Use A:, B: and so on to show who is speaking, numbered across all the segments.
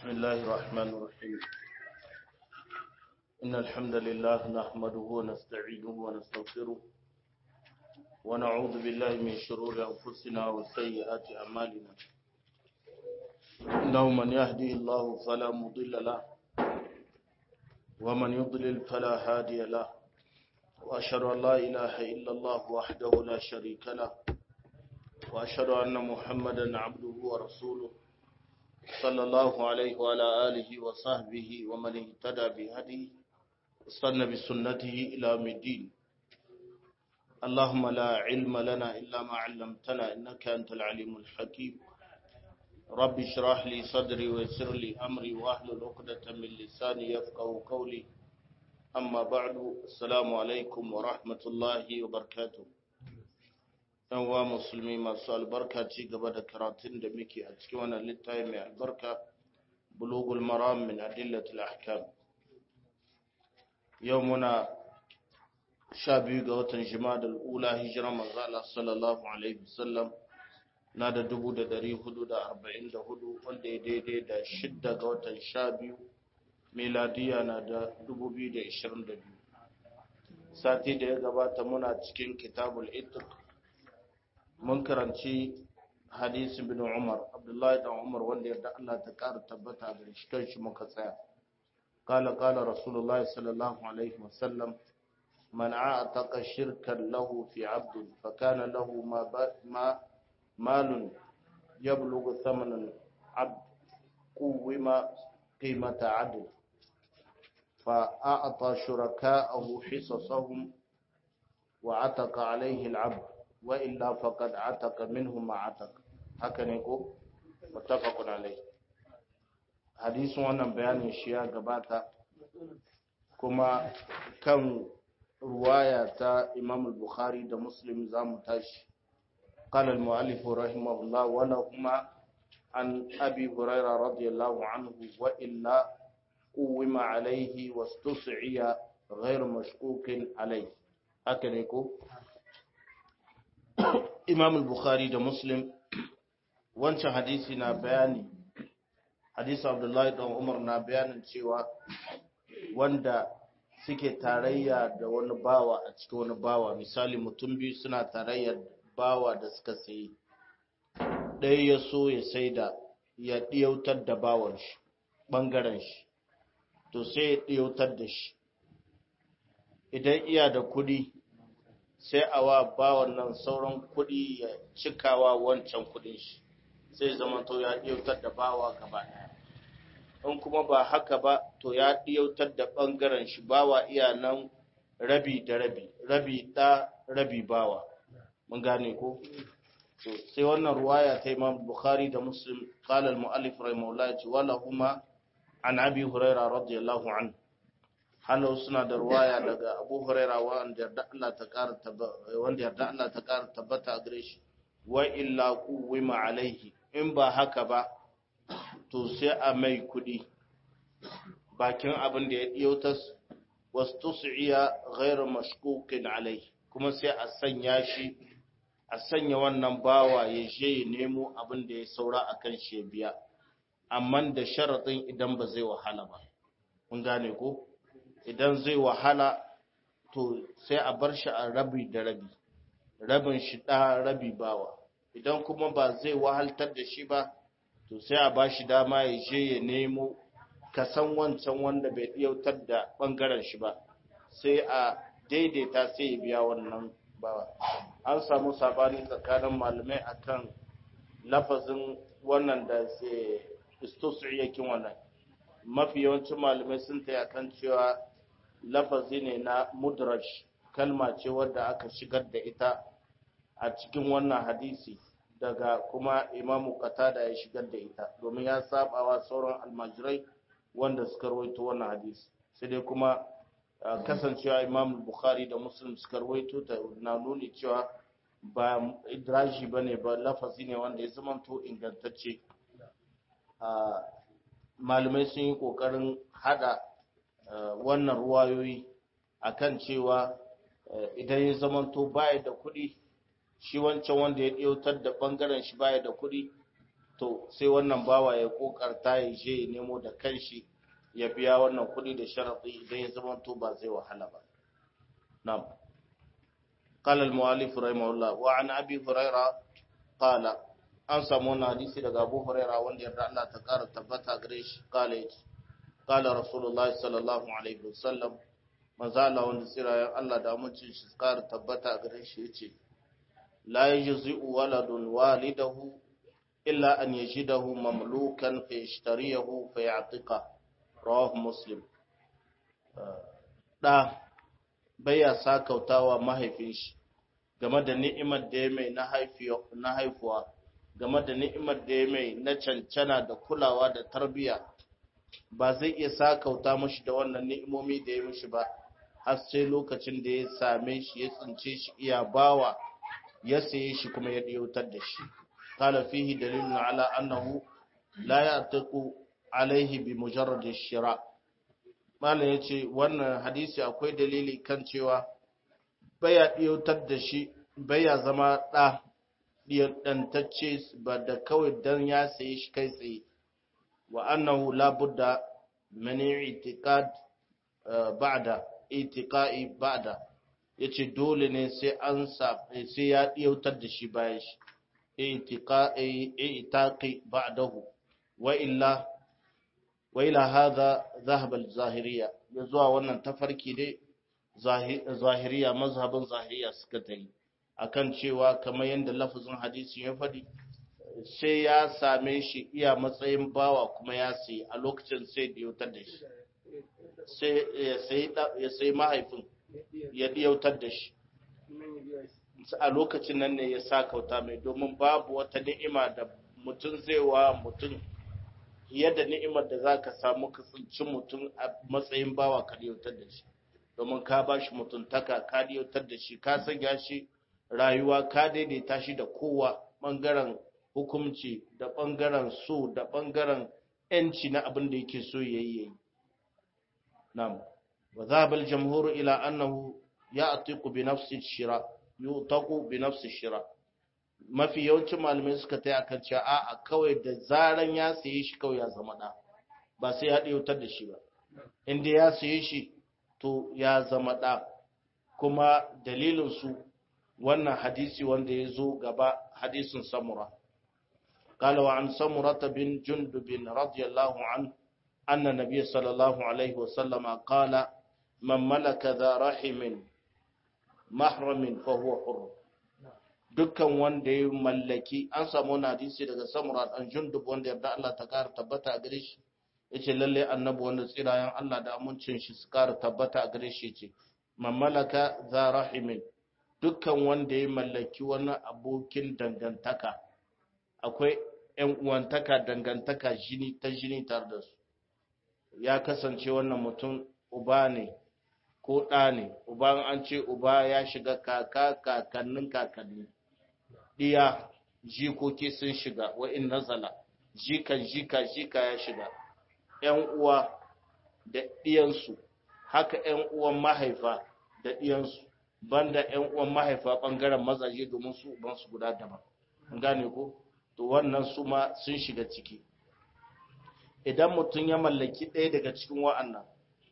A: بسم الله الرحمن الرحيم إن الحمد لله نحمده ونستعينه ونستغفره ونعوذ بالله من شرور أنفسنا وسيئات أعمالنا إنه من يهده الله فلا مضل له ومن يضلل فلا هادي له وأشهد أن لا إله إلا الله وحده لا شريك له وأشهد أن محمدا عبده ورسوله صلى الله عليه وعلى آله وصحبه ومن اهتدى بهديه واستنى بسنته إلى يوم الدين اللهم لا علم لنا إلا ما علمتنا إنك أنت العليم الحكيم رب اشرح لي صدري ويسر لي أمري واحلل عقدة من لساني يفقه قولي أما بعد السلام عليكم ورحمة الله وبركاته yan wa musulmi masu albarka ci gaba da karatun da muke a cikin wannan littafi mai albarka bulugul maram min adillatul ahkam yau muna sha biyu ga watan jimadal ula hijira manzo Allah sallallahu alaihi wasallam na da dubu da dari hudu da arba'in da hudu wanda ya daidai da shidda ga watan sha biyu miladiya na da dubu biyu da ishirin da biyu sati da ya gabata muna cikin kitabul itiq mun karanci hadisin bin Umar Abdullahi dan Umar wanda yarda Allah ta ƙara tabbata da shi kanshi muka tsaya qala qala rasulullahi sallallahu alaihi wasallam man a'taqa shirkan lahu fi 'abd fa kana lahu ma ma malun yablughu thamanan 'abd quwima qimata 'adl fa a'ta shuraka'ahu hisasahum wa 'ataqa 'alayhi al-'abd wa illa faqad ataka minhum ma ataka haka ne ko muttafaqun alai hadisin wannan bayanin shi ya gabata kuma kan ruwaya ta Imam al-Bukhari da Muslim zamu tashi قال المؤلف رحمه الله ولهما عن أبي هريرة رضي الله عنه وإلا قوم عليه واستسعي غير مشكوك عليه هكذا يقول imam al-bukhari da muslim wancan hadisi na bayani hadisi abdullahi dan umar na bayanin cewa wanda suke tarayya da wani bawa a cikin wani bawa misali mutum biyu suna tarayyar bawa da suka sayi ɗaya ya so ya sai da ya ɗiyautar da bawan shi ɓangaren shi to sai ya ɗiyautar da shi idan iya da kuɗi sai a wa bawan nan sauran kuɗi ya cikawa wancan kuɗin shi sai zama to ya ɗiyautar da bawa gaba ɗaya in kuma ba haka ba to ya ɗiyautar da ɓangaren shi bawa iya nan rabi da rabi rabi ɗa rabi bawa mun gane ko to sai wannan ruwaya ta imam bukhari da muslim qala al mu'allif rahimahullah wala huma an abi hurairah radiyallahu anhu halau suna da ruwaya daga abu huraira wanda yarda Allah ta ƙara wanda yarda Allah ta ƙara tabbata a gare shi wa illa quwima alaihi in ba haka ba to sai a mai kudi bakin abin da ya diyautas wastus'iya ghairu mashkukin alaihi kuma sai a sanya shi a sanya wannan bawa ya je ya nemo abin da ya saura akan shi ya biya amma da sharaɗin idan ba zai wahala ba kun gane ko idan zai wahala to sai a bar shi a rabi da rabi rabin shi ɗa rabi bawa idan kuma ba zai wahaltar da shi ba to sai a ba shi dama ya je ya nemo kasan wancan wanda bai ɗiyautar da ɓangaren shi ba sai a daidaita sai ya biya wannan bawa an samu sabani tsakanin malamai akan lafazin wannan da sai istusriyakin wannan mafi yawancin malamai sun ta kan cewa lafazi ne na mudraj kalma ce wadda aka shigar da ita a cikin wannan hadisi daga kuma imamu qatada ya shigar da ita domin ya sabawa sauran almajirai wanda suka rawaito wannan hadisi sai dai kuma kasancewa imam bukhari da muslim suka rawaito ta na nuni cewa ba idraji bane ba lafazi ne wanda ya zamanto ingantacce malamai sun yi kokarin hada wannan ruwayoyi akan cewa idan ya zamanto baya da kuɗi shi wancan wanda ya ɗautar da ɓangaren shi baya da kuɗi to sai wannan bawa ya kokarta ya je ya nemo da kanshi ya biya wannan kuɗi da sharaɗi idan ya zama to ba zai wahala ba na'am قال المؤلف رحمه الله وعن ابي هريره قال an samu wani hadisi daga Abu Huraira wanda yarda Allah ta kara tabbata gare shi kala yace kala Rasulullah sallallahu alaihi wasallam manzo Allah wanda tsirayen Allah da mutum shi kara tabbata gare shi yace la yajzi'u waladun walidahu illa an yajidahu mamlukan fa yashtariyahu fa ya'tiqa rawahu muslim da baya sakautawa mahaifin shi game da ni'imar da ya mai na haifuwa game da ni'imar da ya mai na cancana da kulawa da tarbiya ba zai iya sakauta mashi da wannan ni'imomi da ya mishi ba har sai lokacin da ya same shi ya tsince shi iya bawa ya saye shi kuma ya ɗiyautar da shi kala fihi dalilun ala annahu la ya'taqu alaihi bi mujarrad shira malam yace wannan hadisi akwai dalili kan cewa baya ɗiyautar da shi baya zama ɗa ɗantacce ba da kawai don ya sayi shi kai tsaye wa annahu la budda min i'tiqad ba'da i'tiqai ba'da yace dole ne sai an sa sai ya ɗiyautar da shi bayan shi i'tiqai i'taqi ba'dahu wa illa wa ila hadha dhahaba al-zahiriyya zuwa wannan tafarki dai zahiriya mazhabin zahiriya suka tayi akan cewa kamar yadda lafazin hadisi ya faɗi sai ya same shi iya matsayin bawa kuma ya sayi a lokacin sai da yautar da shi sai ya sayi mahaifin ya yautar da shi a lokacin nan ne ya sa kauta mai domin babu wata ni'ima da mutum zai wa mutum yadda ni'imar da za ka samu ka tsinci mutum a matsayin bawa ka yautar da shi domin ka ba shi mutuntaka ka yautar da shi ka sanya shi rayuwa ka daidaita shi da kowa ɓangaren hukumci da ɓangaren so da ɓangaren ‘yanci na abin da yake so ya yi yayi. Nam, wa zaɓar jamhuru ila annahu ya atiku bi nafsi shira, yi taku bi nafsi shira. Mafi yawancin malamai suka ta akan cewa a kawai da zaran ya saye shi kawai ya zama ɗa, ba sai ya ɗautar da shi ba. Inda ya saye shi, to ya zama ɗa, kuma dalilinsu wannan hadisi wanda ya zo gaba hadisin samura قال وعن سمرة بن جندب رضي الله عنه أن النبي صلى الله عليه وسلم قال من ملك ذا رحم محرم فهو حر dukkan wanda ya mallaki an samu wani hadisi daga samura dan jundub wanda yarda Allah ta kara tabbata a gare shi yace lalle annabi wanda tsirayen Allah da amincin shi su kara tabbata a gare shi yace man malaka za rahimin dukkan wanda ya mallaki wani abokin dangantaka akwai ‘yan uwantaka dangantaka jini ta jini tare da su ya kasance wannan mutum uba ne ko ɗa ne uba an ce uba ya shiga kaka kakannin kakanni ɗiya jikoki sun shiga wa'in nazala jikan jika jika ya shiga ‘yan uwa da ɗiyansu haka ‘yan uwan mahaifa da ɗiyansu banda ‘yan uwan mahaifa ɓangaren mazaje domin su ubansu guda daban gane ko to wannan su ma sun shiga ciki idan mutum ya mallaki ɗaya daga cikin wa'annan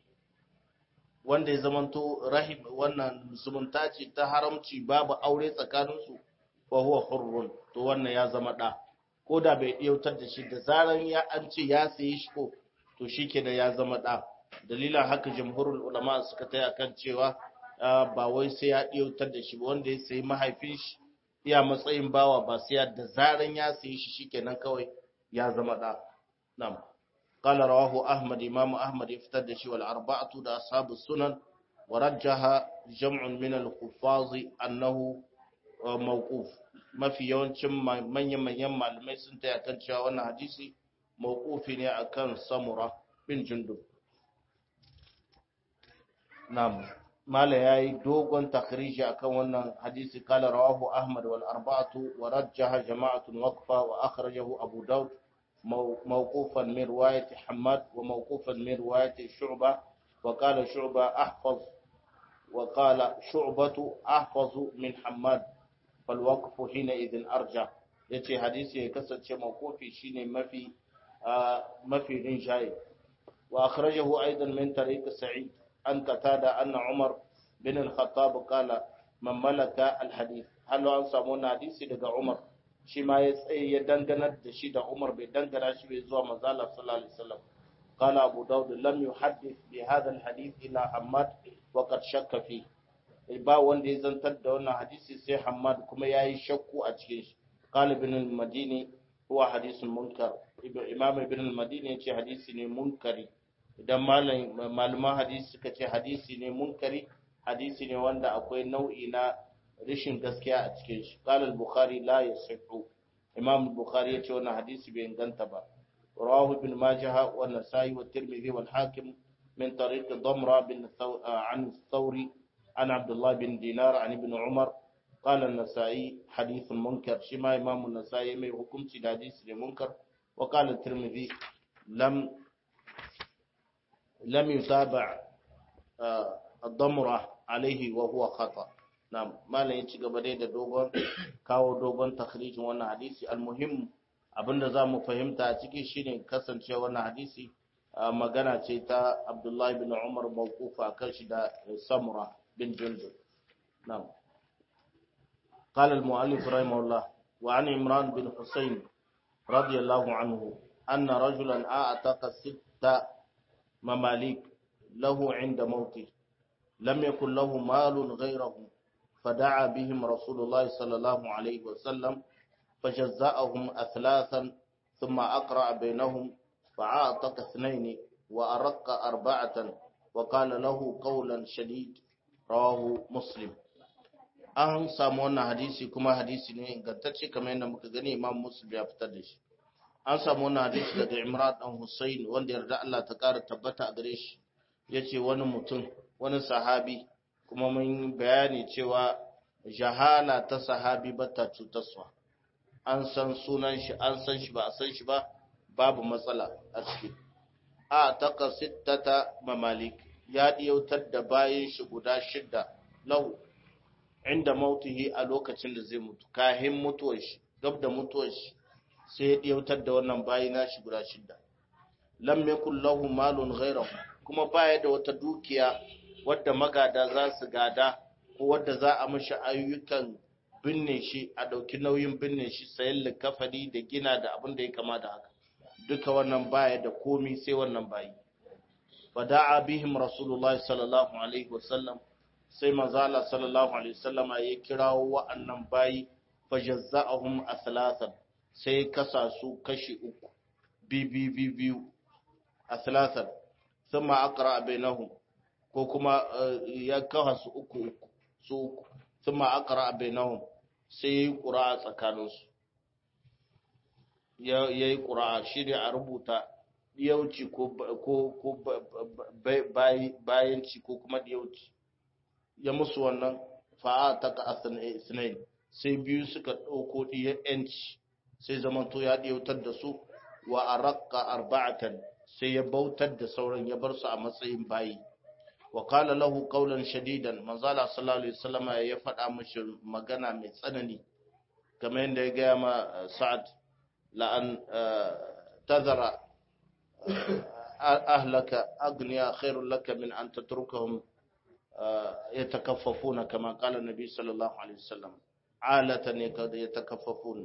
A: wanda ya zamanto rahim wannan zumunta ce ta haramci babu aure tsakaninsu fa huwa hurrun to wannan ya zama ɗa ko da bai ɗiyautar da shi da zaran ya an ce ya sayi shi ko to shi ke da ya zama ɗa dalilan haka jamhurul ulama suka taya kan cewa ba wai sai ya ɗiyautar da shi ba wanda ya sayi mahaifin shi iya matsayin bawa ba sai da zaran ya sayi shi shikenan kawai ya zama da nam qala rawahu ahmad imam ahmad iftar da shi wal arba'atu da ashabu sunan wa rajjaha jam'un min al huffaz annahu mawquf mafi yawancin manyan manyan malamai sun taya kan cewa wannan hadisi mawqufi ne akan samura bin jundub nam mala yayi dogon takhriji akan wannan hadisi kala rawahu ahmad wal arba'atu wa rajjaha jama'atun waqfa wa akhrajahu abu daud mawqufan min riwayat hammad wa mawqufan min riwayat shu'ba wa qala shu'ba ahfaz wa qala shu'batu ahfaz min hammad fal waqfu hina idhin arja yace hadisi ya kasance mawqufi shine mafi mafi rinjaye wa akhrajahu aidan min tariq sa'id an qatada anna umar bin al-khattab qala man malaka al-hadith hal an samu hadisi daga umar shi ma ya tsaye ya danganar da shi da umar bai dangana shi bai zuwa manzo Allah sallallahu alaihi wasallam قال أبو داود لم يحدث بهذا الحديث إلى حماد وقد شك فيه ba wanda ya zantar da wannan hadisi sai Hammad kuma ya yi shakku a cikin shi qala ibn al-madini huwa hadisun munkar imam ibn al-madini ya ce hadisi ne munkari idan malaman hadisi suka ce hadisi ne munkari hadisi ne wanda akwai nau'i na rashin gaskiya a cikin shi qala al-bukhari la yasihu imam al-bukhari ya ce wannan hadisi bai inganta ba رواه ابن ماجه والنسائي والترمذي والحاكم من طريق ضمرة بن ثو... عن الثوري عن عبد الله بن دينار عن ابن عمر قال النسائي حديث منكر شما إمام النسائي من حكم حديث منكر وقال الترمذي لم لم يتابع الضمرة عليه وهو خطأ نعم ما لا يتشغى بديد دوغون كاو دوغون تخريج وانا حديث المهم abinda za mu fahimta a ciki shine kasance wannan hadisi magana ce ta abdullahi bin umar mawqufa kan shi da samura bin jundub na'am قال المؤلف رحمه الله وعن عمران بن حسين رضي الله عنه أن رجلا أعتق ست مماليك له عند موته لم يكن له مال غيره فدعا بهم رسول الله صلى الله عليه وسلم فجزأهم أثلاثا ثم أقرأ بينهم فعاتق اثنين وأرق أربعة وقال له قولا شديد رواه مسلم an samu wannan hadisi kuma hadisi ne ingantacce kamar yadda muka gani imam muslim ya fitar da shi an samu wannan hadisi daga imran dan husayn wanda yarda Allah ta kara tabbata a gare shi yace wani mutum wani sahabi kuma mun bayani cewa jahala ta sahabi bata cutarsa an san sunan shi an san shi ba a san shi ba babu matsala a ciki a taka sittata mamalik ya diyautar da bayan shi guda shidda lahu inda mautihi a lokacin da zai mutu kahin mutuwar shi gab da mutuwar shi sai ya diyautar da wannan bayi na shi guda shidda lam yakul lahu malun ghayrahu kuma baya da wata dukiya wadda magada za su gada ko wadda za a mishi ayyukan binne shi a ɗauki nauyin binne shi sayan likafani da gina da abin da ya kama da haka duka wannan baya da komi sai wannan bayi fada'a bihim rasulullahi sallallahu alaihi wasallam sai manzala sallallahu alaihi wasallama ya kirawo wa'annan bayi fajazza'ahum athalathan sai kasa su kashi uku bibi biyu athalathan thumma aqra bainahum ko kuma ya kawo su uku su uku thumma aqra bainahum sai yayi qura'a tsakaninsu ya yi qura'a shi ne a rubuta diyauci ko ko ko bayanci ko kuma diyauci ya musu wannan fa'a ta ka asinain sai biyu suka ɗauko ɗiyar ‘yanci sai zamanto ya ɗiyautar da su wa a raƙa arba'atan sai ya bautar da sauran ya bar su a matsayin bayi wa kala lahu qawlan shadidan manzala sallallahu alaihi wasallam ya faɗa mishi magana mai tsanani kamar yadda ya gaya ma sa'ad la an tazara ahlaka agniya khairul laka min an tatrukahum يتكففون كما قال النبي صلى الله عليه وسلم عالة يتكففون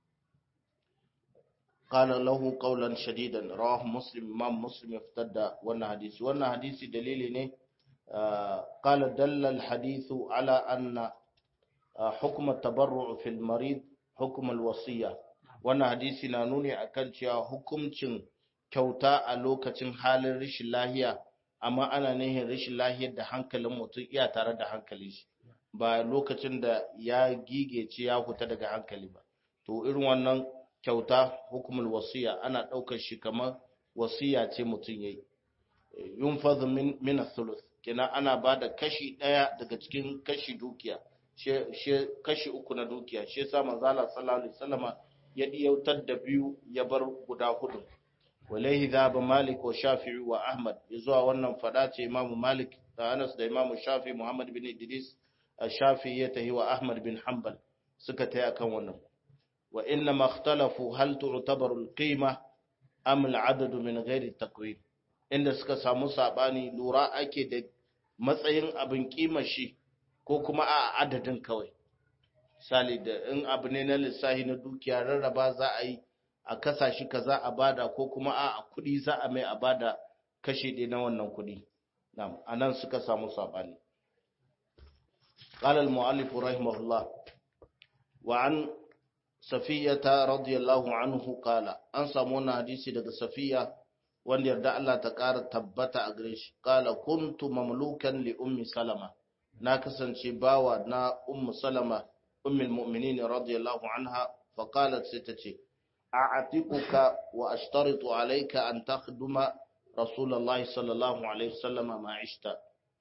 A: قال له قولا شديدا رواه مسلم امام مسلم افتدى وانا حديث وانا حديث دليل ne قال دل الحديث على ان حكم التبرع في المريض حكم الوصيه wannan hadisi na nuni akan cewa hukuncin kyauta a lokacin halin rashin lahiya amma ana nihin rashin lahiyar da hankalin mutum iya tare da hankali shi ba lokacin da ya gigece ya huta daga hankali ba to irin wannan kyauta hukumul wasiya ana ɗaukar shi kamar wasiya ce mutum yayi yunfadhu min min thuluth kenan ana ba da kashi ɗaya daga cikin kashi dukiya shi kashi uku na dukiya shi yasa manzo Allah sallallahu alaihi wasallama ya diyautar da biyu ya bar guda hudu walaihi zaba malik wa shafi'i wa ahmad zuwa wannan fada ce imam malik da anas da imam shafi muhammad bin idris shafi ya tahi wa ahmad bin hanbal suka taya kan wannan wa inna makhtalafu hal tu'tabaru al-qima am al-adad min ghairi takwin inda suka samu sabani lura ake da matsayin abin kima shi ko kuma a adadin kawai misali da in abu ne na lissahi na dukiya rarraba za a yi a kasa shi kaza a bada ko kuma a kuɗi za a mai a bada kashe ɗaya na wannan kuɗi a nan suka samu saɓani قال المؤلف رحمه الله وعن صفية رضي الله عنه قال أن سمونا حديثي daga Safiya wanda yarda Allah ta ƙara tabbata a gare shi qala kuntu mamlukan li ummi salama na kasance bawa na ummu salama ummul mu'minin radiyallahu anha fa qalat sai tace a'atiquka wa ashtaritu alayka an takhduma rasulullahi sallallahu alaihi wasallam ma ishta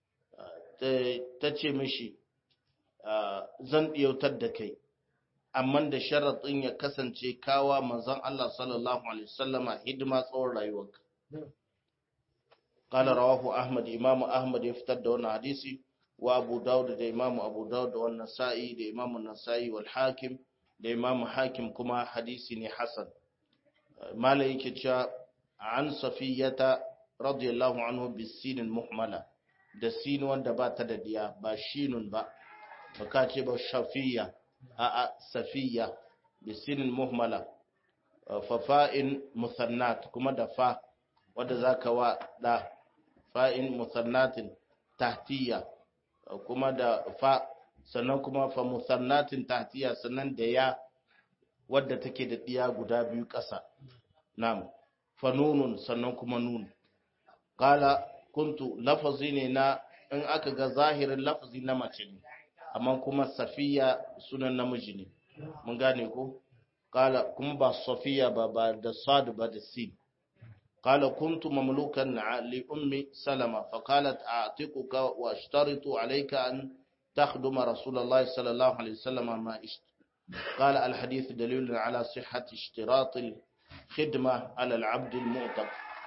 A: tace mishi zan ɗiyautar da kai amma da sharaɗin ya kasance kawa manzon Allah sallallahu alaihi wasallama hidima tsawon rayuwarka قال رواه أحمد إمام أحمد يفتر دون حديثي وأبو داود ده إمام أبو داود والنسائي ده إمام النسائي والحاكم ده إمام حاكم كما حديثي حسن ما ليك عن صفية رضي الله عنه بالسين المحملة da sin wanda ba ta da diya ba shinun ba ba ka ce ba shafiya a a safiya bi sinin muhmala fa fa'in musannat kuma da fa wanda zaka wa da fa'in musannatin tahtiya kuma da fa sannan kuma fa musannatin tahtiya sannan da ya wadda take da diya guda biyu ƙasa na'am fa nunun sannan kuma nun qala kuntu lafazi ne na in aka ga zahirin lafazi na mace ne amma kuma safiya sunan namiji ne mun gane ko kala kuma ba safiya ba ba da sad ba da sin kala kuntu mamlukan li ummi salama fa qalat a'tiquka wa ashtaritu alayka an takhduma rasulullahi sallallahu alaihi wasallam ma isht قال الحديث دليل على صحة اشتراط الخدمة على العبد المعتق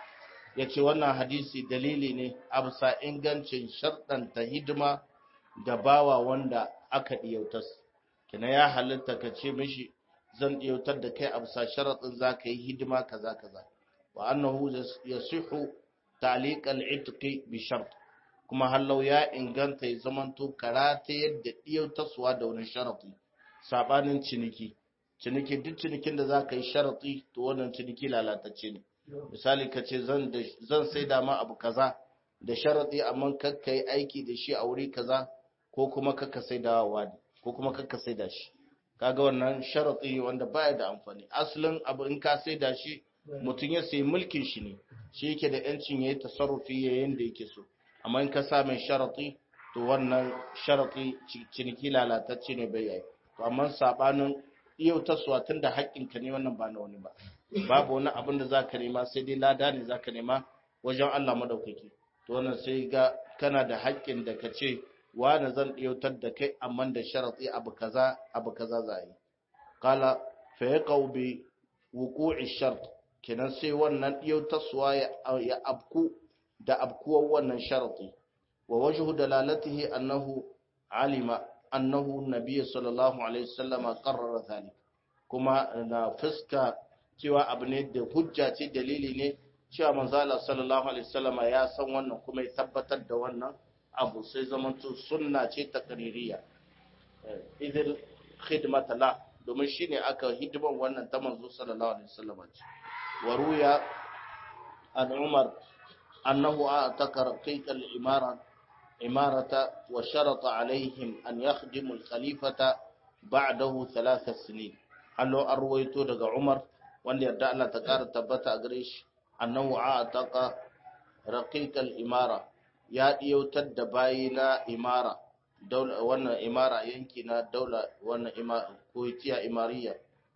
A: ya ce wannan hadisi dalili ne a bisa ingancin sharɗanta hidima ga bawa wanda aka ɗiyautas kina ya halitta ka ce mishi zan ɗiyautar da kai a bisa sharaɗin za ka yi hidima kaza kaza wa annahu ya sihu ta'liqal itqi bi shart kuma hallau ya inganta ya zamanto karata yadda ɗiyautaswa da wani sharaɗi sabanin ciniki ciniki duk cinikin da za ka yi sharaɗi to wannan ciniki lalatacce ne misali ka ce zan sai da ma abu kaza da sharaɗi amma kakka yi aiki da shi a wuri kaza ko kuma kakka sai da wani ko kuma kakka sai da shi kaga wannan sharaɗi wanda baya da amfani asalin abu in ka sai da shi mutum ya sayi mulkin shi ne shi yake da yancin ya yi tasarrufi yayin da yake so amma in ka sa mai sharaɗi to wannan sharaɗi ciniki lalatacce ne bai yi to amma sabanin yau taswa tun da haƙƙinka ne wannan ba na wani ba babu wani abin da za ka nema sai dai lada ne za ka nema wajen Allah madaukaki to wannan sai ga kana da haƙƙin da ka ce wani zan ɗiyautar da kai amma da sharaɗi abu kaza abu kaza za yi kala fa ya bi wuqu'i shart kenan sai wannan ɗiyautarsuwa ya abku da abkuwar wannan sharaɗi wa wajhu dalalatihi annahu alima annahu nabiyyu sallallahu alaihi wasallam qarrara dhalik kuma na fuska cewa abu ne da hujja ce dalili ne cewa manzala sallallahu alaihi wasallama ya san wannan kuma ya tabbatar da wannan abu sai zamanto sunna ce ta qaririya idan khidmata la domin shine aka hidiman wannan ta manzo sallallahu alaihi wasallama ce wa ruya an umar annahu ataka raqiq al-imara imarata wa sharata alaihim an yakhdimu al-khalifata ba'dahu thalath sinin hallo an ruwaito daga umar wanda yarda Allah ta ƙara tabbata a gare shi annahu a'taqa raqiqal imara ya diyautar da bayi na imara daula wannan imara yanki na daula wannan imara koitiya imariya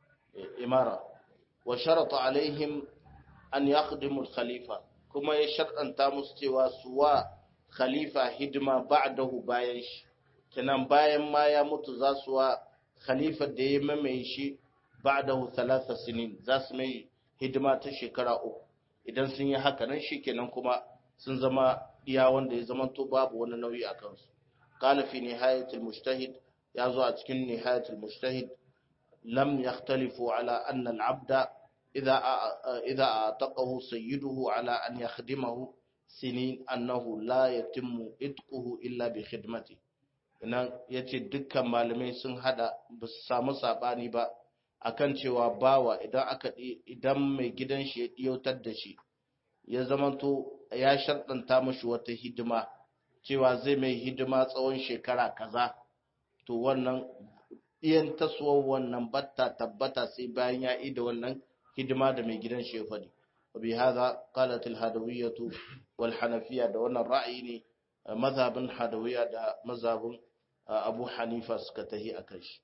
A: imara wa sharata alaihim an yakhdimu khalifa kuma ya sharɗanta musu cewa su wa khalifa hidima ba'dahu bayan shi kenan bayan ma ya mutu za su wa khalifa da ya mamaye shi ba'dahu thalatha sinin za su mai hidima ta shekara uku idan sun yi haka nan shikenan kuma sun zama iya wanda ya zama to babu wani nauyi a kansu qala fi nihayatil mujtahid ya zo a cikin nihayatul mujtahid lam yakhtalifu ala anna al-abda idha idha ataqahu sayyiduhu ala an yakhdimahu sinin annahu la yatimmu itquhu illa bi khidmati nan yace dukkan malamai sun hada ba su samu sabani ba akan cewa bawa idan aka idan mai gidan shi ya diyautar da shi ya zamanto ya sharɗanta mashi wata hidima cewa zai mai hidima tsawon shekara kaza to wannan iyan tasowar wannan batta tabbata sai bayan ya yi da wannan hidima da mai gidan shi ya faɗi wabi haza qalat al hadawiyyatu wal hanafiyya da wannan ra'ayi ne mazhabin hadawiyya da mazhabin abu hanifa suka tahi akan shi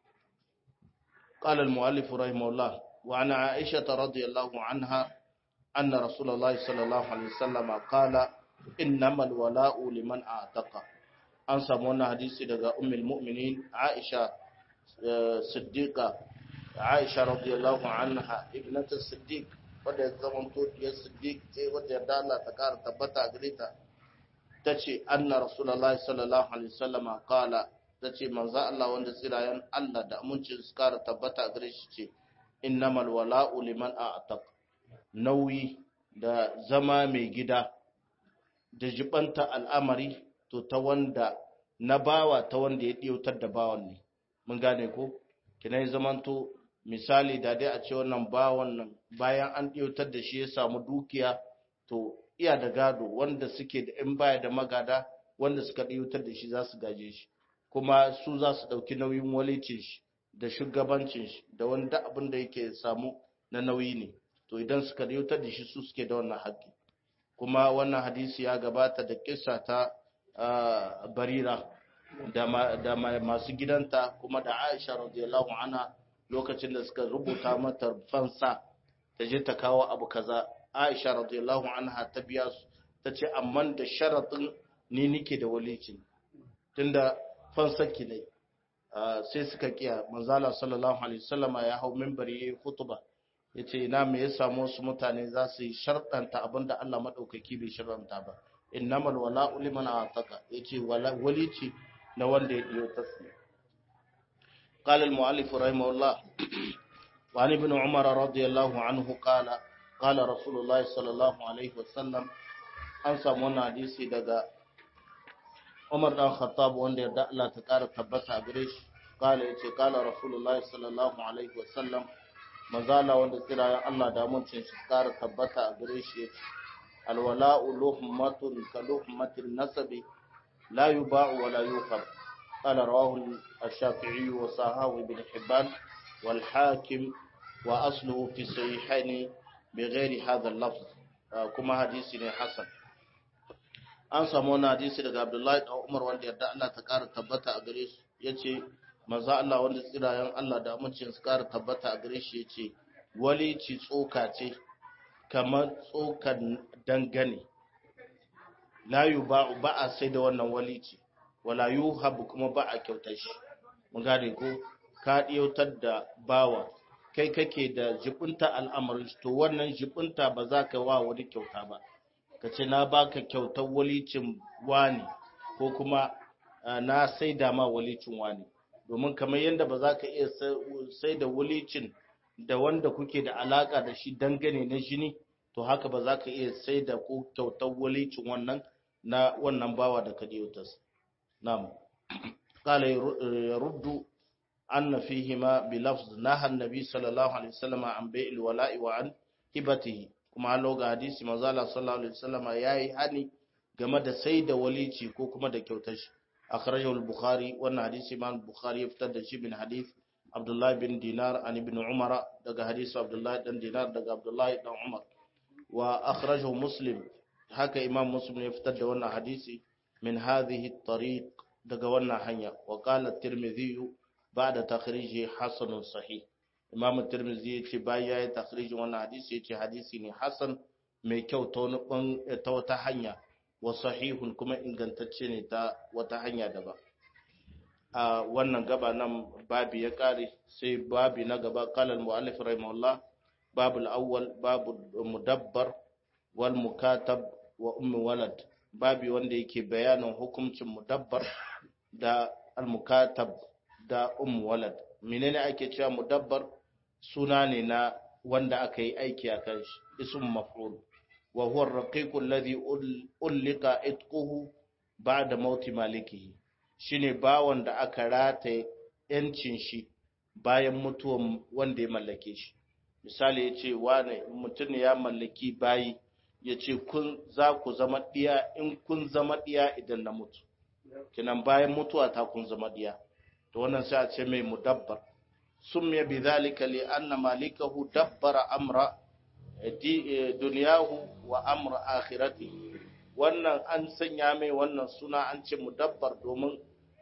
A: قال المؤلف رحمه الله وعن عائشة رضي الله عنها أن رسول الله صلى الله عليه وسلم قال إنما الولاء لمن أعتق an samu wannan hadisi daga ummul mu'minin Aisha Siddiqa Aisha radiyallahu anha ibnatu Siddiq wadda ya zama to ya Siddiq ce wadda yarda Allah ta kara tabbata gare ta tace anna rasulullahi sallallahu alaihi wasallama qala tace manzo Allah wanda tsirayen Allah da amincin su kara tabbata gare shi ce innamal wala'u liman a'taq nauyi da zama mai gida da jibanta al'amari to ta wanda na bawa ta wanda ya ɗiyautar da bawan ne mun gane ko kina yi zamanto misali da dai a ce wannan bawan nan bayan an ɗiyautar da shi ya samu dukiya to iya da gado wanda suke da in baya da magada wanda suka ɗiyautar da shi za su gaje shi kuma su za su ɗauki nauyin walicin shi da shugabancin shi da wanda abin da yake samu na nauyi ne to idan suka ɗiyautar da shi su suke da wannan haƙƙi kuma wannan hadisi ya gabata da kissa ta barira da masu gidanta kuma da aisha radiyallahu anha lokacin da suka rubuta mata fansa ta je ta kawo abu kaza aisha radiyallahu anha ta biya su ta ce amma da sharaɗin ni nike da walicin tunda fansar ki ne sai suka kiya manzala sallallahu alaihi wasallama ya hau minbari yayi khutba yace ina me ya samu wasu mutane za su yi sharɗanta abinda Allah madaukaki bai sharɗanta ba innamal wala'u liman ataka yace walici na wanda ya diyo tasmi قال المؤلف رحمه الله وعن ابن عمر رضي الله عنه قال قال رسول الله صلى الله عليه وسلم an samu wannan hadisi daga Umar dan Khattab wanda ya Allah ta ƙara tabbata a gare shi kala yace kala Rasulullahi sallallahu alaihi wasallam manzala wanda kira Allah da mutuncin shi ƙara tabbata a gare shi yace alwala'u luhmatun ka luhmatin nasabi la yuba'u wa la yuqab qala rawahu ash-shafi'i wa sahahu ibn hibban wal hakim wa asluhu fi sahihaini bighairi hadha al-lafz kuma hadisi ne hasan an samu wani hadisi daga Abdullahi da Umar wanda yadda Allah ta ƙara tabbata a gare shi yace manzo Allah wanda tsirayen Allah da amincin su ƙara tabbata a gare shi yace wali ci tsoka ce kamar tsokan dangane la yuba'u ba a sai da wannan wali ce wala yuhabu kuma ba a kyautar shi mun gane ko ka diyautar da bawa kai kake da jibunta al'amarin to wannan jibunta ba za ka wa wani kyauta ba ka ce na baka kyautar walicin wani ko kuma na saida ma walicin wani domin kamar yadda ba za ka iya sai da walicin da wanda kuke da alaka da shi dangane na jini to haka ba za ka iya sai da ko kyautar walicin wannan na wannan bawa da ka diyotas na'am qala yaruddu anna fihima bi lafz naha an-nabi sallallahu alaihi wasallam an bai'il wala'i wa an hibatihi kuma an ga hadisi manzo Allah sallallahu alaihi wasallam yayi hani game da sai da walici ko kuma da kyautar shi akhrajahu al-bukhari wannan hadisi imam bukhari ya fitar da shi bin hadith Abdullah bin Dinar an ibn Umar daga hadisi Abdullah dan Dinar daga Abdullah dan Umar wa akhrajahu Muslim haka imam Muslim ya fitar da wannan hadisi min hadhihi at-tariq daga wannan hanya wa qala at-Tirmidhi ba'da takhrijihi hasanun sahih imam tirmidhi ya ce bayan ya yi takhrijin wannan hadisi ya ce hadisi ne hasan mai kyau ta wani ta wata hanya wa sahihun kuma ingantacce ne ta wata hanya daban a wannan gaba nan babi ya kare sai babi na gaba qala al-mu'allif rahimahullah babu al-awwal babu mudabbar wal mukatab wa ummi walad babi wanda yake bayanin hukuncin mudabbar da al-mukatab da ummu walad menene ake cewa mudabbar suna ne na wanda aka yi aiki a kan shi ism maf'ul wa huwa ar-raqiq alladhi ulqa itquhu ba'da mauti malikihi shine bawon da aka rataye yancin shi bayan mutuwan wanda ya mallake shi misali ya ce wane mutum ya mallaki bayi ya ce kun za ku zama ɗiya in kun zama ɗiya idan na mutu kinan bayan mutuwa ta kun zama ɗiya to wannan sai a ce mai mudabbar sun mai bi zalika li anna malikahu dabbara amra duniyahu wa amra akhirati wannan an sanya mai wannan suna an ce mudabbar domin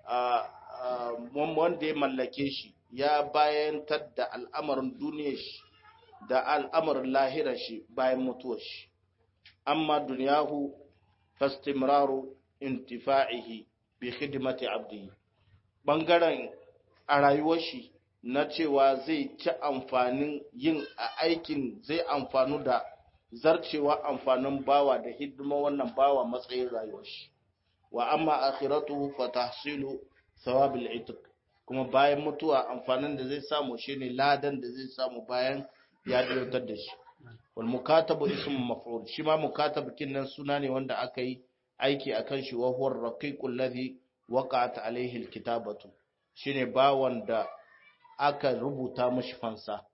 A: wanda ya mallake shi ya bayantar da al'amarin duniyar shi da al'amarin lahirar shi bayan mutuwar shi amma duniyahu fastimraru intifa'ihi bi khidmati abdihi bangaren a rayuwar shi na cewa zai ci amfanin yin a aikin zai amfanu da zarcewa amfanin bawa da hidima wannan bawa matsayin rayuwar shi wa amma akhiratuhu fa tahsilu thawabil itq kuma bayan mutuwa amfanin da zai samu shine ladan da zai samu bayan ya dautar da shi wal mukatabu ismu maf'ul shi ma mukatab kinnan suna ne wanda aka yi aiki akan shi wa huwa ar-raqiqul ladhi waqa'at alayhi al-kitabatu shine bawan da aka rubuta mashi fansa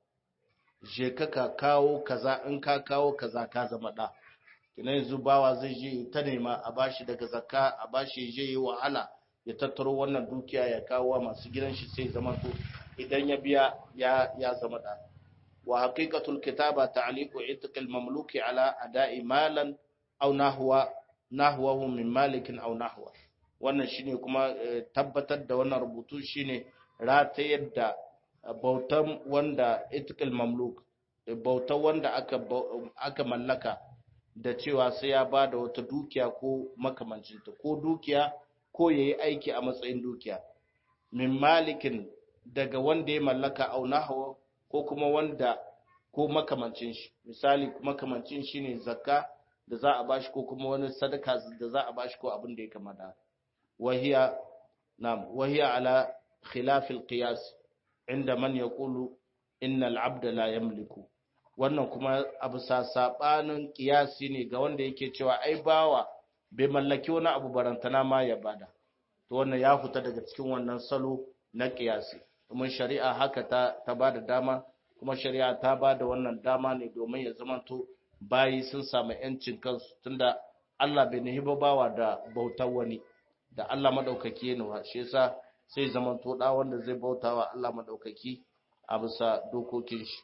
A: je ka ka kawo kaza in ka kawo kaza ka zama da kina yanzu bawa zai je ta nema a bashi daga zakka a bashi je yi wahala ya tattaro wannan dukiya ya kawo masu gidan shi sai zama to idan ya biya ya ya zama da wa haqiqatul kitaba ta'liqu itqil mamluki ala ada'i malan aw nahwa nahwahu min malikin aw nahwa wannan shine kuma tabbatar da wannan rubutu shine ratayar da bautan wanda itqil mamluk bautan wanda aka aka mallaka da cewa sai ya bada wata dukiya ko makamancinta ko dukiya ko yayi aiki a matsayin dukiya min malikin daga wanda ya mallaka au nahwa ko kuma wanda ko makamancin shi misali makamancin shi ne zakka da za a bashi ko kuma wani sadaka da za a bashi ko abin da ya kamata wahiya nam wahiya ala khilaf alqiyas inda man yaqulu inna al'abd la yamliku wannan kuma abu sa sabanin qiyasi ne ga wanda yake cewa ai bawa bai mallaki wani abu barantana ma ya bada to wannan ya fita daga cikin wannan salo na qiyasi kuma shari'a haka ta ta bada dama kuma shari'a ta bada wannan dama ne domin ya zamanto bayi sun samu yancin kansu tunda Allah bai nahi bawa da bautar wani da Allah madaukaki ne wa shi yasa sai zamanto da wanda zai bautawa Allah madaukaki a bisa dokokin shi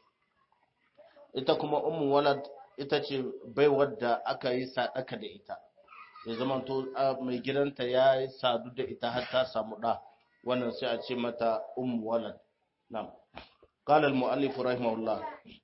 A: ita kuma ummu walad ita ce baiwar da aka yi sadaka da ita ya zamanto mai gidanta ya yi sadu da ita har ta samu da wannan sai a ce mata ummu walad na'am قال المؤلف رحمه الله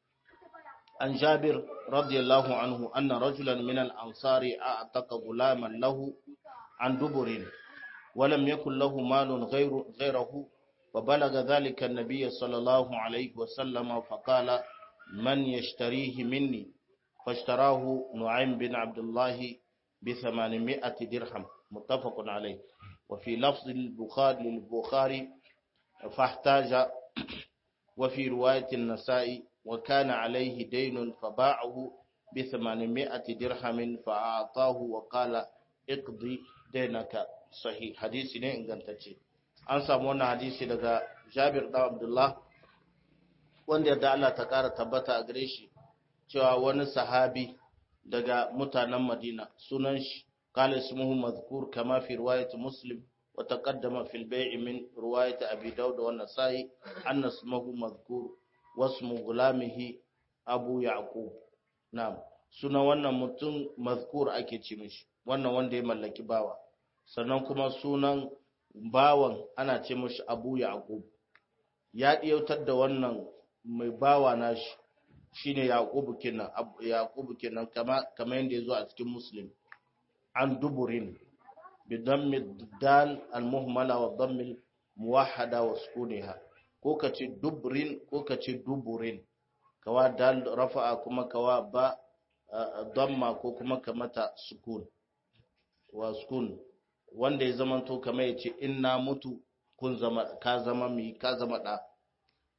A: عن جابر رضي الله عنه أن رجلا من الأنصار أعتق غلاما له عن دبر ولم يكن له مال غير غيره فبلغ ذلك النبي صلى الله عليه وسلم فقال من يشتريه مني فاشتراه نعيم بن عبد الله بثمانمائة درهم متفق عليه وفي لفظ البخاري للبخاري فاحتاج وفي رواية النساء وكان عليه دين فباعه بثمانمائة درهم فأعطاه وقال اقضي دينك صحيح حديث ne ingantacce an samu wannan hadisi daga Jabir da Abdullah wanda yadda Allah ta kara tabbata a gare shi cewa wani sahabi daga mutanen Madina sunan shi قال اسمه مذكور كما في رواية مسلم وتقدم في البيع من رواية أبي داود والنسائي أن اسمه مذكور واسم غلامه أبو يعقوب نعم suna wannan mutum mazkur ake ce mishi wannan wanda ya mallaki bawa sannan kuma sunan bawan ana ce mishi abu yaqub ya diyautar da wannan mai bawa nashi shine yaqub kenan yaqub kenan kama kamar yanda yazo a cikin muslim an duburin بضم الدال المهملة والضم الموحدة وسكونها ko ka ce dubrin ko ka ce duburin kawa dal rafa'a kuma kawa ba damma ko kuma ka mata sukun wa sukun wanda ya zama to kamar ya ce in na mutu kun zama ka zama mi ka zama da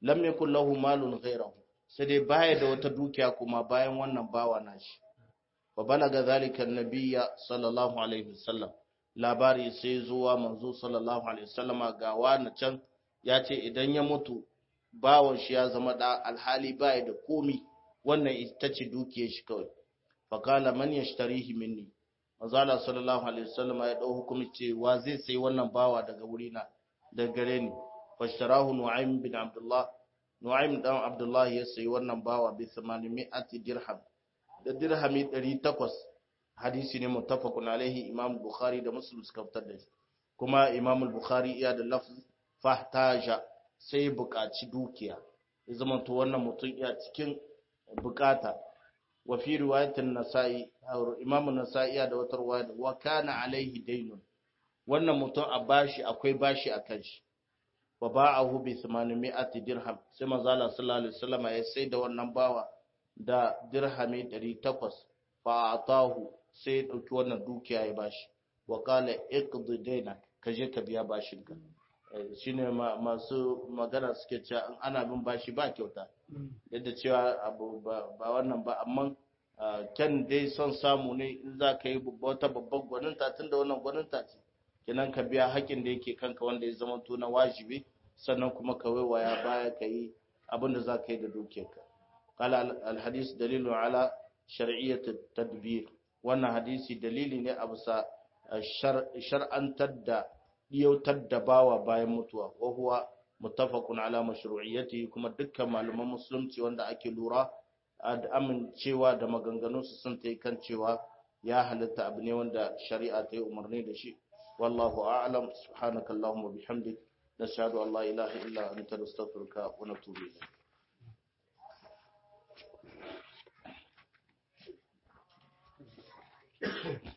A: lam yakul lahu malun ghayrahu sai dai baya da wata dukiya kuma bayan wannan bawa nashi fa balaga zalika annabiyya sallallahu alaihi wasallam labari sai zuwa manzo sallallahu alaihi wasallama ga wani can ya ce idan ya mutu bawon shi ya zama da alhali baya da komi wannan ita ce dukiyar shi kawai fa qala man yashtarihi minni manzo Allah sallallahu alaihi wasallama ya dau hukumi cewa zai sai wannan bawa daga wurina daga gare ni fashtarahu nu'aym bin abdullah nu'aym dan abdullah ya sayi wannan bawa bi 800 dirham da dirhami 800 hadisi ne muttafaqun alaihi imam bukhari da muslim suka fitar da shi kuma imam bukhari iya da lafz fahtaja sai buƙaci dukiya ya zama to wannan mutum iya cikin bukata wa fi riwayatin nasa'i imam nasa'i da wata riwaya wa kana alaihi daynun wannan mutum a bashi akwai bashi a kan shi wa ba'ahu bi 800 dirham sai manzo Allah sallallahu alaihi wasallam ya sai da wannan bawa da dirhami 800 fa atahu sai ya dauki wannan dukiya ya bashi wa qala iqdi daynak kaje ka biya bashin ka shine masu magana suke cewa in ana bin bashi ba kyauta yadda cewa abu ba wannan ba amma kyan dai son samu ne in za ka yi wata babban gwaninta tun da wannan gwaninta ce kenan ka biya haƙin da yake kanka wanda ya zama to na wajibi sannan kuma ka waiwaya baya ka yi abin da za ka yi da dukiyarka kala alhadis dalilu ala shar'iyyat tadbir wannan hadisi dalili ne a bisa shar'antar da diyautar da bawa bayan mutuwa wa huwa muttafaqun ala mashru'iyyati kuma dukkan malaman musulunci wanda ake lura da amincewa da maganganunsu sun ta kan cewa ya halitta abu ne wanda shari'a ta yi umarni da shi wallahu a'lam subhanakallahumma bihamdik nashhadu an la ilaha illa anta nastaghfiruka wa natubu ilayk